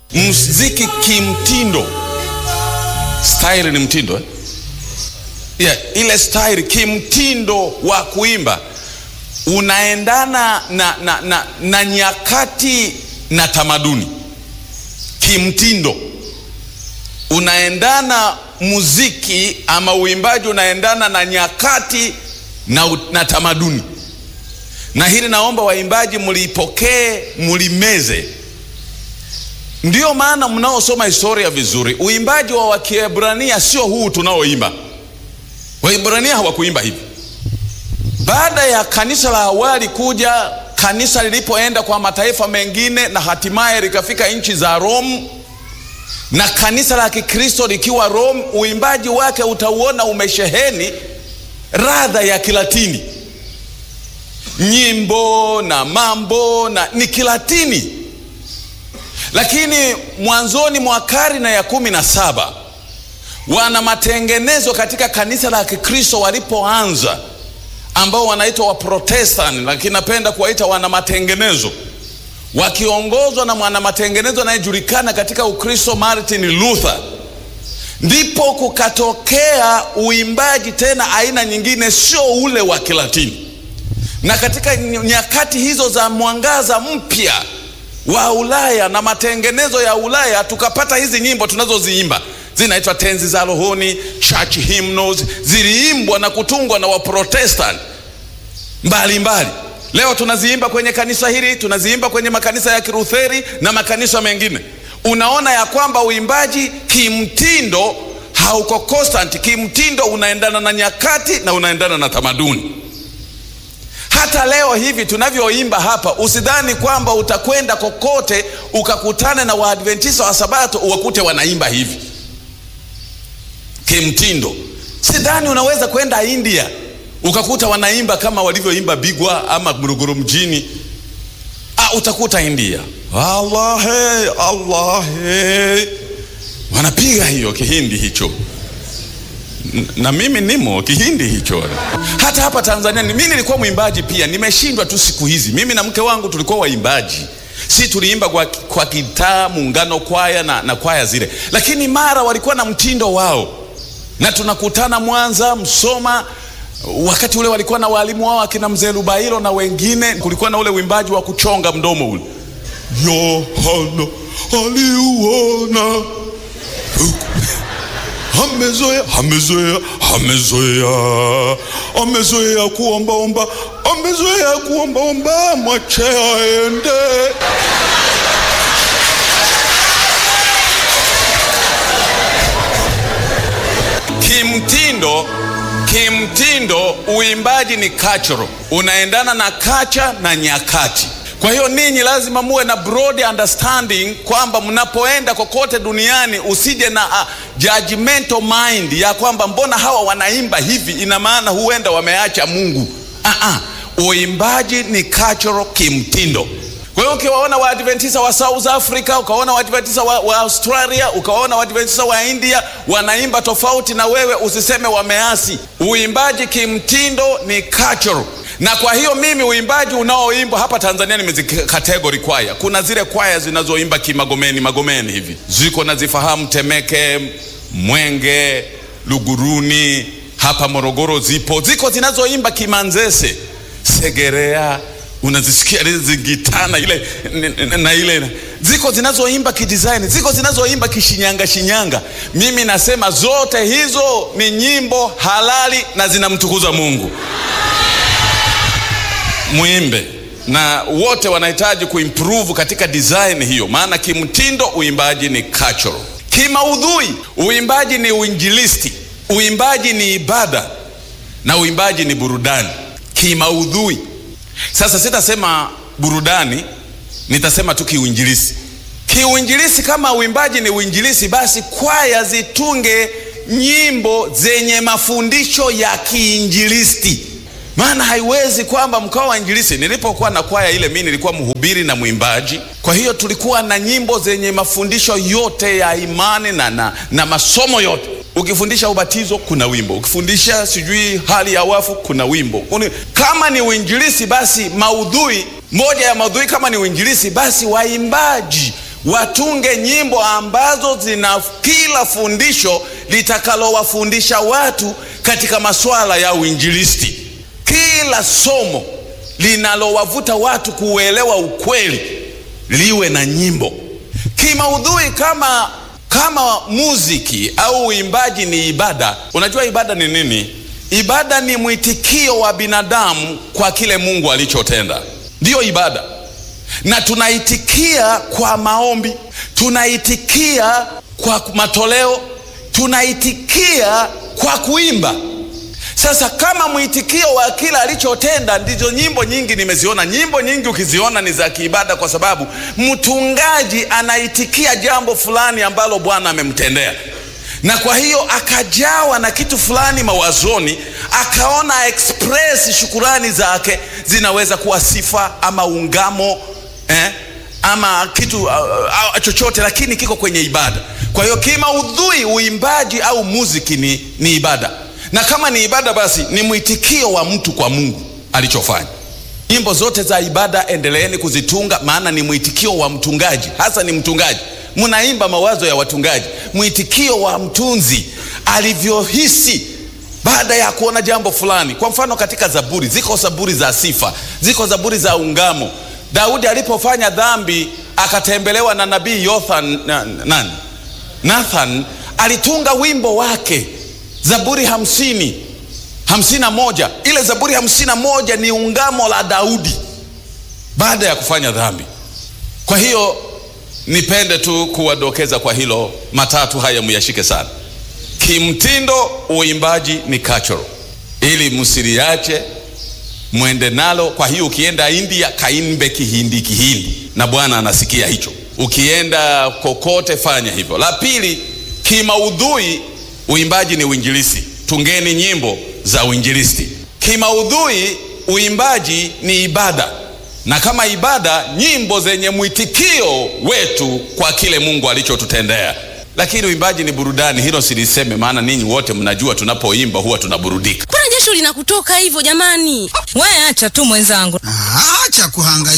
mziki kimtindo. Style ni mtindo eh? Yeah, ile style kimtindo wa kuimba unaendana na, na, na, na nyakati na tamaduni. Kimtindo unaendana, muziki ama uimbaji unaendana na nyakati na, na tamaduni, na hili naomba waimbaji mlipokee, mlimeze. Ndiyo maana mnaosoma historia vizuri, uimbaji wa Wakiebrania sio huu tunaoimba. Waebrania hawakuimba hivi. Baada ya kanisa la awali kuja, kanisa lilipoenda kwa mataifa mengine na hatimaye likafika nchi za Rome, na kanisa la Kikristo likiwa Rome, uimbaji wake utauona umesheheni radha ya Kilatini, nyimbo na mambo na ni Kilatini. Lakini mwanzoni mwa karne ya kumi na saba wana matengenezo katika kanisa la Kikristo walipoanza, ambao wanaitwa Waprotestant, lakini napenda kuwaita wana matengenezo, wakiongozwa na mwana matengenezo anayejulikana katika Ukristo Martin Luther, ndipo kukatokea uimbaji tena aina nyingine, sio ule wa Kilatini. Na katika nyakati hizo za mwangaza mpya wa Ulaya na matengenezo ya Ulaya, tukapata hizi nyimbo tunazoziimba zinaitwa tenzi za rohoni, church hymnals, ziliimbwa na kutungwa na Waprotestant mbalimbali. Leo tunaziimba kwenye kanisa hili, tunaziimba kwenye makanisa ya Kilutheri na makanisa mengine. Unaona ya kwamba uimbaji kimtindo hauko constant, kimtindo unaendana na nyakati na unaendana na tamaduni. Hata leo hivi tunavyoimba hapa, usidhani kwamba utakwenda kokote ukakutane na Waadventista wa Sabato uwakute wanaimba hivi kimtindo. Sidhani unaweza kwenda India ukakuta wanaimba kama walivyoimba Bigwa ama Morogoro mjini. Ah, utakuta India Allah he, Allah he, wanapiga hiyo kihindi hicho na mimi nimo kihindi hicho. Hata hapa Tanzania mimi nilikuwa mwimbaji pia, nimeshindwa tu siku hizi. Mimi na mke wangu tulikuwa waimbaji, si tuliimba kwa, kwa kitaa muungano kwaya na, na kwaya zile, lakini mara walikuwa na mtindo wao, na tunakutana Mwanza, Msoma. Wakati ule walikuwa na walimu wao akina mzee Lubairo na wengine, kulikuwa na ule uimbaji wa kuchonga mdomo ule, Yohana aliuona amezoea amezoea amezoea amezoea kuombaomba amezoea kuombaomba, mwache aende. Kimtindo, kimtindo uimbaji ni cultural, unaendana na kacha na nyakati. Kwa hiyo ninyi lazima muwe na broad understanding kwamba mnapoenda kokote duniani usije na uh, judgmental mind ya kwamba mbona hawa wanaimba hivi, ina maana huenda wameacha Mungu. uh -uh. Uimbaji ni cultural, kimtindo. Kwa hiyo ukiwaona Waadventista wa South Africa, ukaona Waadventista wa, wa Australia, ukaona Waadventista wa India wanaimba tofauti na wewe, usiseme wameasi. Uimbaji kimtindo ni cultural na kwa hiyo mimi uimbaji unaoimbwa hapa Tanzania nimezikategori kwaya. Kuna zile kwaya zinazoimba kimagomeni magomeni hivi, ziko nazifahamu, Temeke, Mwenge, Luguruni, hapa Morogoro zipo, ziko zinazoimba kimanzese, Segerea, unazisikia zingitana ile na ile, ziko zinazoimba kidesign, ziko zinazoimba kishinyanga shinyanga. Mimi nasema zote hizo ni nyimbo halali na zinamtukuza Mungu. Muimbe na wote wanahitaji kuimprove katika design hiyo, maana kimtindo uimbaji ni cultural. Kimaudhui uimbaji ni uinjilisti, uimbaji ni ibada na uimbaji ni burudani. Kimaudhui sasa, sitasema burudani, nitasema tu kiuinjilisti. Kiuinjilisti, kama uimbaji ni uinjilisti, basi kwaya zitunge nyimbo zenye mafundisho ya kiinjilisti maana haiwezi kwamba mkawa wa injilisi. Nilipokuwa na kwaya ile, mimi nilikuwa mhubiri na mwimbaji, kwa hiyo tulikuwa na nyimbo zenye mafundisho yote ya imani na, na, na masomo yote. Ukifundisha ubatizo kuna wimbo, ukifundisha sijui hali ya wafu kuna wimbo. Kama ni uinjilisi, basi maudhui moja ya maudhui, kama ni uinjilisi, basi waimbaji watunge nyimbo ambazo zina kila fundisho litakalowafundisha watu katika masuala ya uinjilisti, kila somo linalowavuta watu kuuelewa ukweli liwe na nyimbo kimaudhui. Kama kama muziki au uimbaji ni ibada, unajua ibada ni nini? Ibada ni mwitikio wa binadamu kwa kile Mungu alichotenda, ndiyo ibada. Na tunaitikia kwa maombi, tunaitikia kwa matoleo, tunaitikia kwa kuimba. Sasa kama mwitikio wa kila alichotenda, ndizo nyimbo nyingi nimeziona. Nyimbo nyingi ukiziona ni za kiibada, kwa sababu mtungaji anaitikia jambo fulani ambalo Bwana amemtendea na kwa hiyo akajawa na kitu fulani mawazoni, akaona express shukurani zake zinaweza kuwa sifa ama ungamo eh, ama kitu uh, uh, chochote, lakini kiko kwenye ibada. Kwa hiyo kimaudhui, uimbaji au muziki ni, ni ibada, na kama ni ibada, basi ni mwitikio wa mtu kwa Mungu alichofanya. Nyimbo zote za ibada endeleeni kuzitunga, maana ni mwitikio wa mtungaji, hasa ni mtungaji mnaimba mawazo ya watungaji, mwitikio wa mtunzi alivyohisi baada ya kuona jambo fulani. Kwa mfano, katika Zaburi ziko zaburi za sifa, ziko zaburi za ungamo. Daudi alipofanya dhambi akatembelewa na nabii Yothan, na, nani? Nathan alitunga wimbo wake Zaburi hamsini hamsini na moja. Ile Zaburi hamsini na moja ni ungamo la Daudi baada ya kufanya dhambi. Kwa hiyo nipende tu kuwadokeza kwa hilo, matatu haya muyashike sana. Kimtindo, uimbaji ni cultural, ili msiliache, mwende nalo. Kwa hiyo ukienda India, kaimbe Kihindi, Kihindi, na Bwana anasikia hicho. Ukienda kokote, fanya hivyo. La pili, kimaudhui, uimbaji ni uinjilisti. Tungeni nyimbo za uinjilisti. Kimaudhui, uimbaji ni ibada na kama ibada, nyimbo zenye mwitikio wetu kwa kile Mungu alichotutendea. Lakini uimbaji ni burudani, hilo siliseme, maana ninyi wote mnajua tunapoimba huwa tunaburudika. Mbona jasho linakutoka hivyo jamani? We acha tu mwenzangu. Acha kuhangaika.